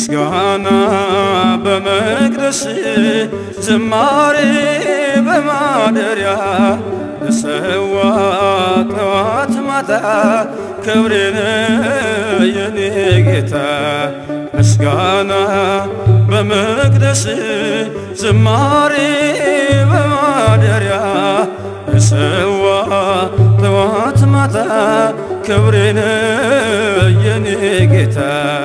ምስጋና በመቅደስ ዝማሬ በማደሪያ እሰዋ ጠዋት ማታ ክብሬን የኔ ጌታ ምስጋና በመቅደስ ዝማሬ በማደሪያ እሰዋ ጠዋት ማታ ክብሬን የኔ ጌታ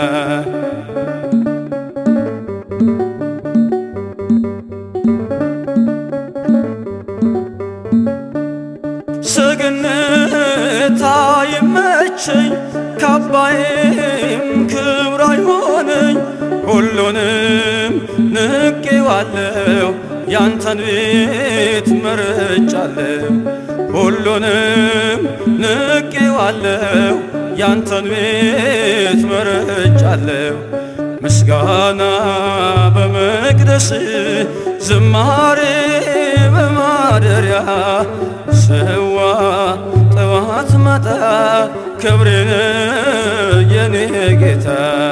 ሰገነት አይመቸኝ ካባዬም ክብር አይሆነኝ ሁሉንም ንቄዋለሁ ያንተን ቤት መርጫለሁ ሁሉንም ንቄዋለሁ ያንተን ቤት መርጫለሁ ምስጋና በመቅደስ ዝማሬ በማደሪያ ሰዋ ጠዋት ማታ ክብሬን የኔ ጌታ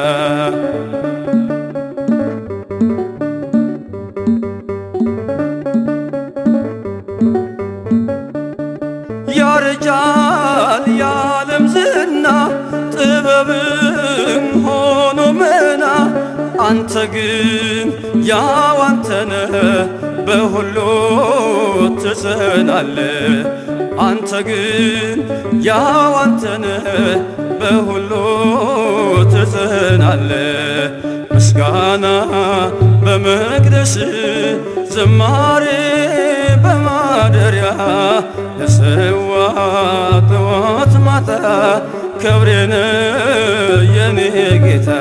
ያረጃል የዓለም ዝና ጥበብም ሆኖ መና አንተ ግን ያው አንተነ በሁሉ ትጸናለ አንተ ግን ያው አንተነ በሁሉ ትጸናለ ምስጋና በመቅደስ ዝማሬ በማደሪያ ለሰዋ ጠዋት ማታ ክብሬን የኔ ጌታ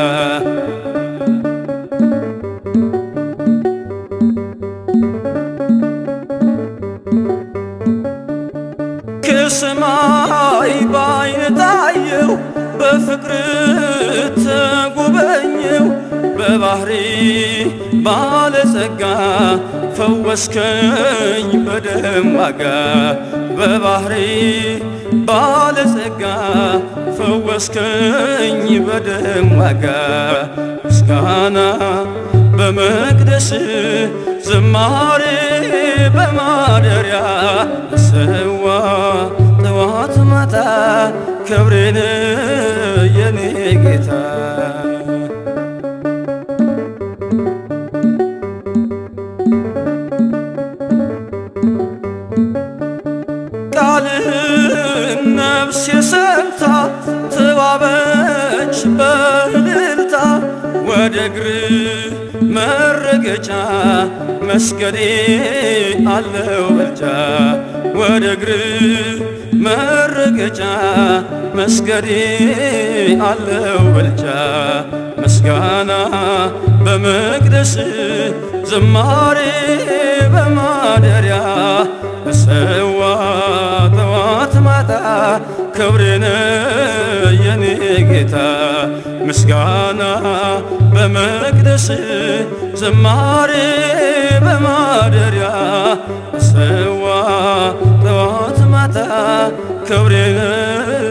ከሰማይ ባይን ታየው በፍቅር ተጎበኘው በባህሪ ባለጸጋ ፈወስከኝ በደም ዋጋ በባህሪ ባለጸጋ ፈወስከኝ በደም ዋጋ ምስጋና በመቅደስ ዝማሬ በማደሪያ ሰዋ ጠዋት ማታ ክብሬን የኔ ጌታ ቃልህን ነፍስ የሰምታ ተዋበች በእልልታ ወደ እግር መረገጫ መስገዴ አለው በልጃ ወደ እግር መረገጫ መስገዴ አለው በልጃ ምስጋና በመቅደስ ዝማሬ በማደሪያ እሰዋ ጠዋት ማታ ክብሬን የኔ ጌታ ምስጋና በመቅደስ ዝማሬ በማደሪያ እሰዋ ጠዋት ማታ ክብሬን